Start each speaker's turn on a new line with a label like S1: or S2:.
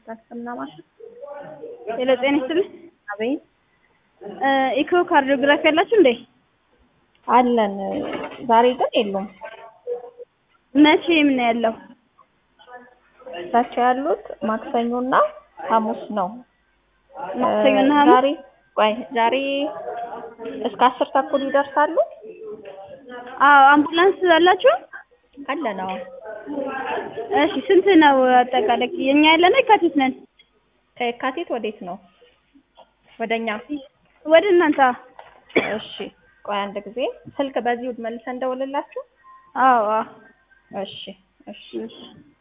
S1: ታክምና ማሽን
S2: ሄሎ ጤና ይስጥልኝ።
S1: አቤት
S2: ኢኮ ካርዲዮግራፊ ያላችሁ እንዴ?
S1: አለን። ዛሬ ግን የሉም።
S2: መቼ ምን ያለው?
S1: እሳቸው ያሉት ማክሰኞና ሐሙስ ነው።
S2: ማክሰኞና
S1: እ
S2: ሐሙስ?
S1: ዛሬ ቆይ ዛሬ እስከ አስር ተኩል ይደርሳሉ።
S2: አዎ አምቡላንስ አላችሁ?
S1: አለን። አዎ
S2: እሺ ስንት ነው አጠቃላይ? የኛ ያለነው የካቲት ነን።
S1: ከየካቲት ወዴት ነው? ወደኛ።
S2: ወደ እናንተ?
S1: እሺ ቆይ አንድ ጊዜ ስልክ በዚሁ መልሰን እንደውልላችሁ።
S2: አዎ አዎ
S1: እሺ እሺ
S2: እሺ